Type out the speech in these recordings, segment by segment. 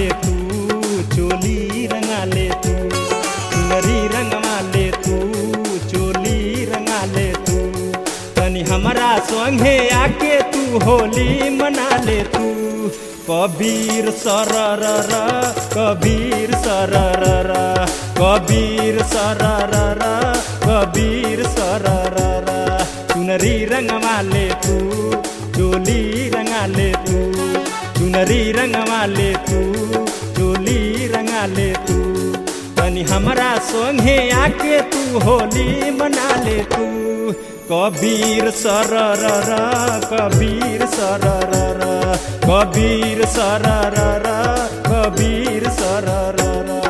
तू चोली रंगा ले तू चुनरी रंगवा ले तू चोली रंगा ले तू तनी हमरा संगे आके तू होली मना ले तू कबीर सरर कबीर सरर कबीर सरर कबीर सरर चुनरी रंगवा ले तू चोली रंगा ले तू चुनरी रंगवा ले तू चोली रंगा ले तू तनी हमरा संगे आके तू होली मना ले तू कबीर सरर कबीर सरर कबीर सरर कबीर सरर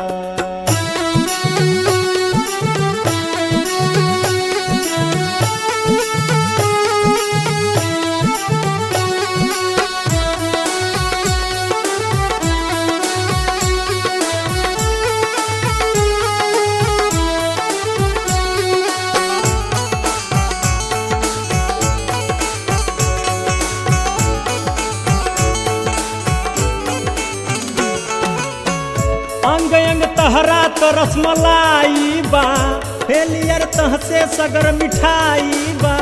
अंग अंग तहरा तो रसमलाई बा फेलियर तह से सगर मिठाई बा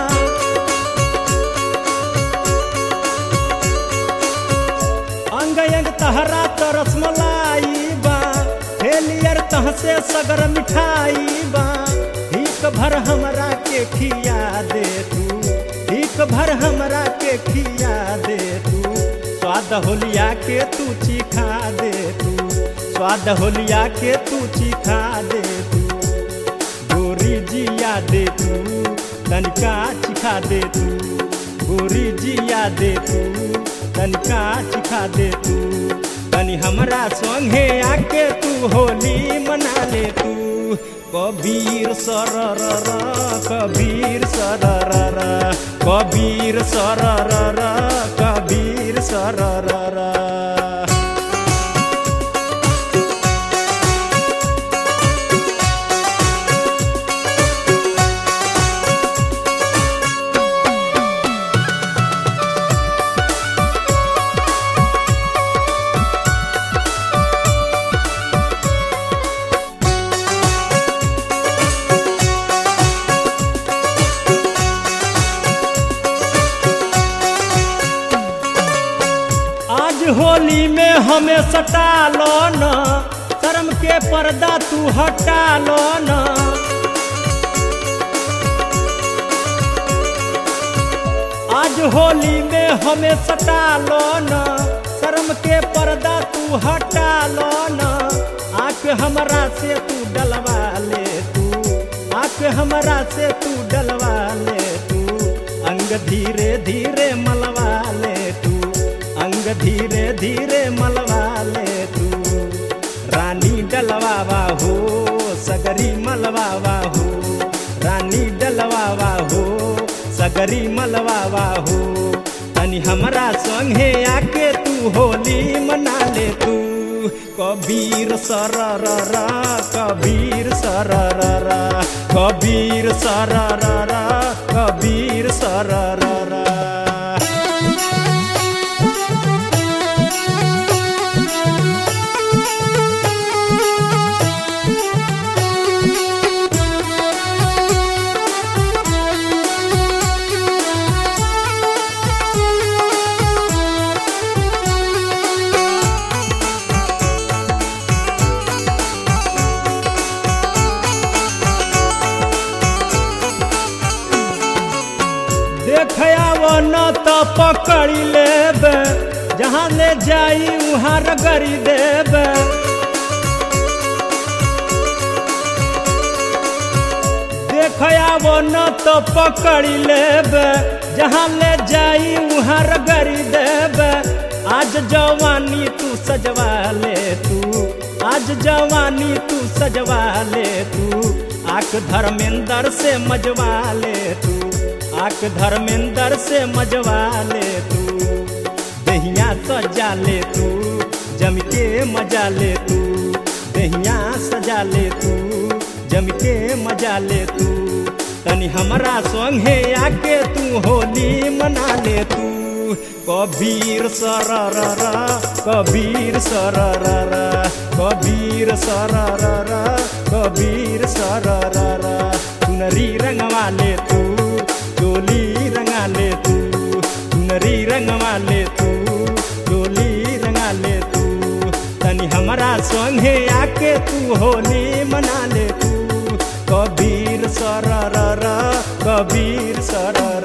अंग अंग तहरा तो रसमलाई बा फेलियर तह से सगर मिठाई बा भीख भर हमरा के खिया दे तू भीख भर हमरा के खिया दे तू स्वाद होलिया के तू चिखा दे तू स्वाद होलिया के तू चिखा दे तू गोरी जिया दे तू तनिका चिखा दे तू गोरी जिया दे तू तनिका चिखा दे तू तनी हमरा संगे आके तू होली मना ले तू कबीर सरर कबीर सरर कबीर सरर कबीर सरर आज होली में हमें सटा लो न शर्म के पर्दा तू हटा लो न आज होली में हमें सटा लो न शर्म के पर्दा तू हटा लो न आंख हमरा से तू डलवा ले तू आंख हमरा से तू डलवा ले तू अंग धीरे धीरे मलवा ले तू अंग धीरे धीरे मलवा ले तू रानी डलवावा हो सगरी मलवावा हो रानी डलवावा हो सगरी मलवावा हो तनी हमरा संगे आके तू होली मना ले तू कबीर सरर कबीर सरर कबीर सरर कबीर सरर देखयाव न त पकड़ी लेब जहाँ ले जाई वहाँ रगड़ी देब देखयाव न त पकड़ी लेब जहाँ ले जाई वहाँ रगड़ी देब आज जवानी तू सजवा ले तू आज जवानी तू सजवा ले तू आख धर्मेंद्र से मजवा ले तू आक धर्मेंद्र से मजवा ले तू दहिया सजा ले तू जम के मजा ले तू दहिया सजा ले तू जम के मजा ले तू तनी हमरा संगे आके तू होली मना ले तू कबीर सरर कबीर सरर कबीर सरर कबीर सरर चुनरी रंगवा ले तू चोली रंगा ले तू चुनरी रंगवा ले तू चोली रंगा ले तू तनी हमारा संगे आके तू होली मना ले तू कबीर सरर कबीर सरर